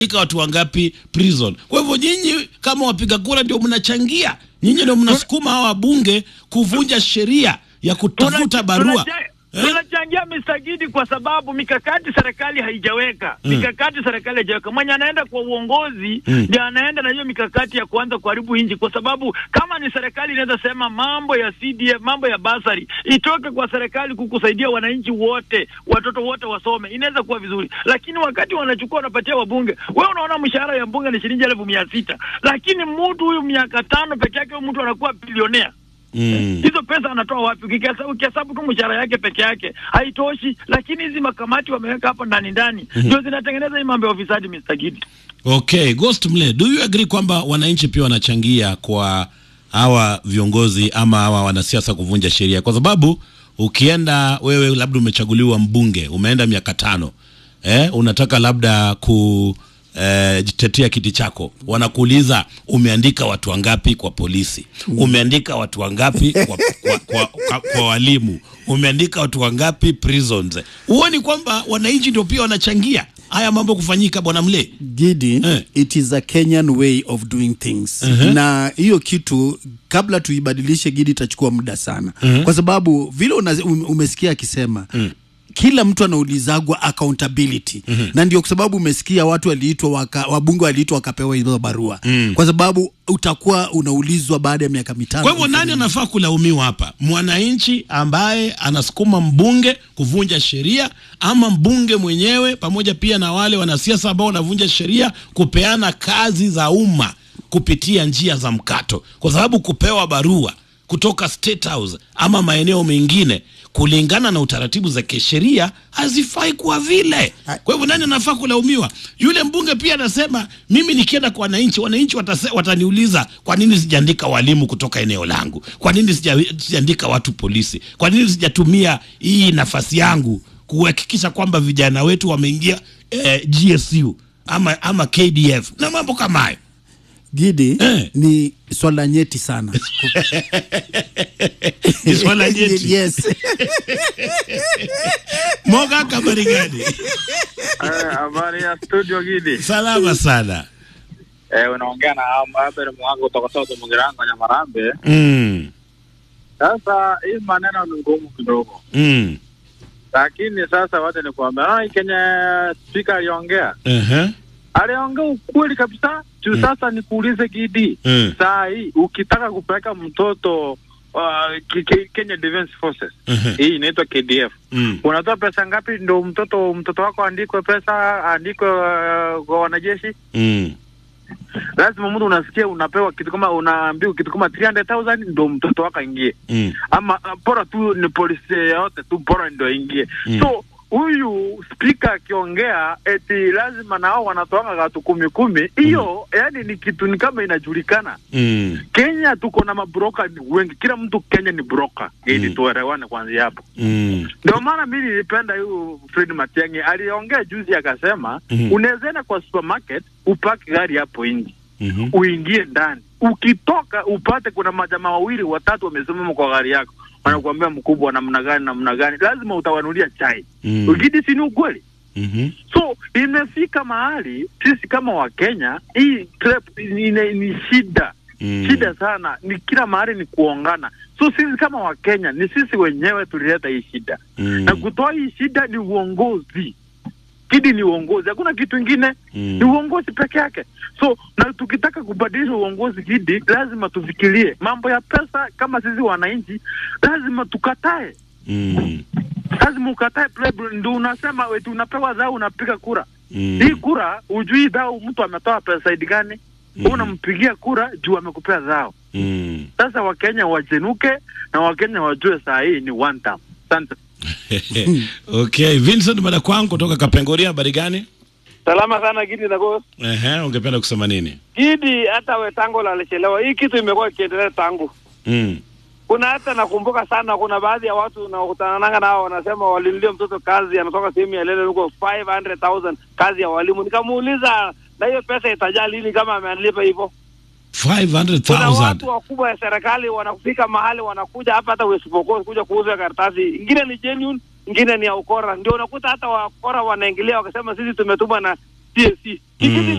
ika watu wangapi prison. Kwa hivyo nyinyi kama wapiga kura ndio mnachangia, nyinyi ndio mnasukuma hawa wabunge kuvunja sheria ya kutafuta Tuna- barua tunacha- Eh? tunachangia Mr. Gidi kwa sababu mikakati serikali haijaweka Mm. mikakati serikali haijaweka. Mwenye anaenda kwa uongozi Mm. ndio anaenda na hiyo mikakati ya kuanza kuharibu nchi, kwa sababu kama ni serikali inaweza sema mambo ya CDF, mambo ya basari itoke kwa serikali kukusaidia wananchi wote, watoto wote wasome, inaweza kuwa vizuri. Lakini wakati wanachukua wanapatia wabunge, wewe unaona mshahara ya mbunge ni shilingi elfu mia sita lakini mtu huyu miaka tano peke yake, huyu mtu anakuwa bilionea Mm. hizo pesa anatoa wapi? Ukikesa- Ukihesabu tu mshahara yake peke yake haitoshi, lakini hizi makamati wameweka hapo ndani ndani ndio zinatengeneza hii mambo ya ufisadi. Mr. Gidi, Okay, Ghost Mle, do you agree kwamba wananchi pia wanachangia kwa hawa viongozi ama hawa wanasiasa kuvunja sheria? Kwa sababu ukienda wewe, labda umechaguliwa mbunge, umeenda miaka tano, eh, unataka labda ku eh, jitetea kiti chako, wanakuuliza umeandika watu wangapi kwa polisi, umeandika watu wangapi kwa, kwa, kwa, kwa, kwa walimu, umeandika watu wangapi prisons. Huoni kwamba wananchi ndio pia wanachangia haya mambo kufanyika, bwana Mle? Gidi, Eh. it is a Kenyan way of doing things na hiyo kitu kabla tuibadilishe Gidi itachukua muda sana kwa sababu vile una, um- umesikia akisema kila mtu anaulizagwa accountability na ndio kwa sababu umesikia watu waliitwa waka, wabunge waliitwa wakapewa hizo barua kwa sababu utakuwa unaulizwa baada ya miaka mitano Kwa hivyo nani anafaa kulaumiwa hapa? Mwananchi ambaye anasukuma mbunge kuvunja sheria, ama mbunge mwenyewe, pamoja pia na wale wanasiasa ambao wanavunja sheria kupeana kazi za umma kupitia njia za mkato, kwa sababu kupewa barua kutoka State House ama maeneo mengine kulingana na utaratibu za kisheria hazifai kuwa vile. Kwa hivyo nani anafaa kulaumiwa? Yule mbunge pia anasema mimi nikienda kwa wananchi, wananchi watase, wataniuliza kwa nini sijaandika walimu kutoka eneo langu, kwa nini sija- sijaandika watu polisi, kwa nini sijatumia hii nafasi yangu kuhakikisha kwamba vijana wetu wameingia eh, GSU ama, ama KDF na mambo kama hayo. Gidi Eh. ni swala nyeti sana Ni swala nyeti. yes. Moga kabari gani? Eh, Habari ya studio Gidi. Salama sana. Eh, unaongea na Abel Mwango kutoka Soto Mugirango Nyamarambe. Mm. Sasa hii maneno ni ngumu kidogo, Mm. lakini sasa wacha nikuambia, naona hii Kenya spika aliongea, Uh-huh. aliongea ukweli kabisa juu. Sasa nikuulize Gidi, Mm. saa hii ukitaka kupeleka mtoto uh, Ke- Ke- Kenya Defence Forces Mhm. hii inaitwa KDF Mm. unatoa pesa ngapi ndo mtoto mtoto wako andikwe pesa andikwe uh, kwa wanajeshi? Mm. lazima mtu unasikia unapewa kitu kama unaambiwa kitu kama 300,000 ndo mtoto wako aingie, Mm. ama uh, bora tu ni polisi yote tu bora ndo aingie. Mm. So huyu spika akiongea eti lazima nao wanatoanga watu kumi kumi, hiyo yani ni kitu ni kama inajulikana. Mm. Kenya tuko na mabroka wengi, kila mtu Kenya ni broka ili Mm. tuelewane kwanzia hapo. Mm. Ndio maana mimi nilipenda huyu Fred Matiang'i aliongea juzi akasema, Mhm. unaweza enda kwa supermarket upaki gari hapo nje Mhm. uingie ndani, ukitoka upate kuna majamaa wawili watatu wamesimama kwa gari yako, wanakuambia mkubwa, namna gani namna gani, lazima utawanulia chai Mm. ukidi, si ni ukweli? Mhm. So imefika mahali sisi kama Wakenya hii trap ni, ni, ni shida Mm. shida sana, ni kila mahali ni kuongana. So sisi kama Wakenya ni sisi wenyewe tulileta hii shida Mm. na kutoa hii shida ni uongozi. Kidi ni uongozi, hakuna kitu ingine Mm. ni uongozi peke yake. So na tukitaka kubadilisha uongozi Gidi, lazima tufikirie mambo ya pesa. Kama sisi wananchi, lazima tukatae, Mm. lazima ukatae playbill. Ndio unasema eti unapewa dhao, unapiga kura Mm. hii kura, ujui dhao mtu ametoa pesa saidi gani? Mhm. Unampigia kura juu amekupea dhao. Mm. Sasa Wakenya wajenuke na Wakenya wajue saa hii ni one term. Asante. Okay, Vincent Madakwangu kutoka Kapengoria, habari gani? Salama sana Gidi na Ghost. Ehe, ungependa kusema nini? Gidi, hata Wetango alichelewa. Hii kitu imekuwa ikiendelea tangu. Mm. Kuna hata nakumbuka sana, kuna baadhi ya watu nakutananga nao wanasema walinulia mtoto kazi, anatoka sehemu ya Lele huko 500,000 kazi ya walimu. Nikamuuliza, na hiyo pesa itajaa lini kama ameanilipa hivyo? Kuna 500,000. watu wakubwa ya serikali wanafika mahali wanakuja hapa hata West Pokot kuja kuuza karatasi, ingine ni genuine, ingine ni ya ukora. Ndio unakuta hata wakora wanaingilia wakasema sisi tumetumwa na TSC. Ni kitu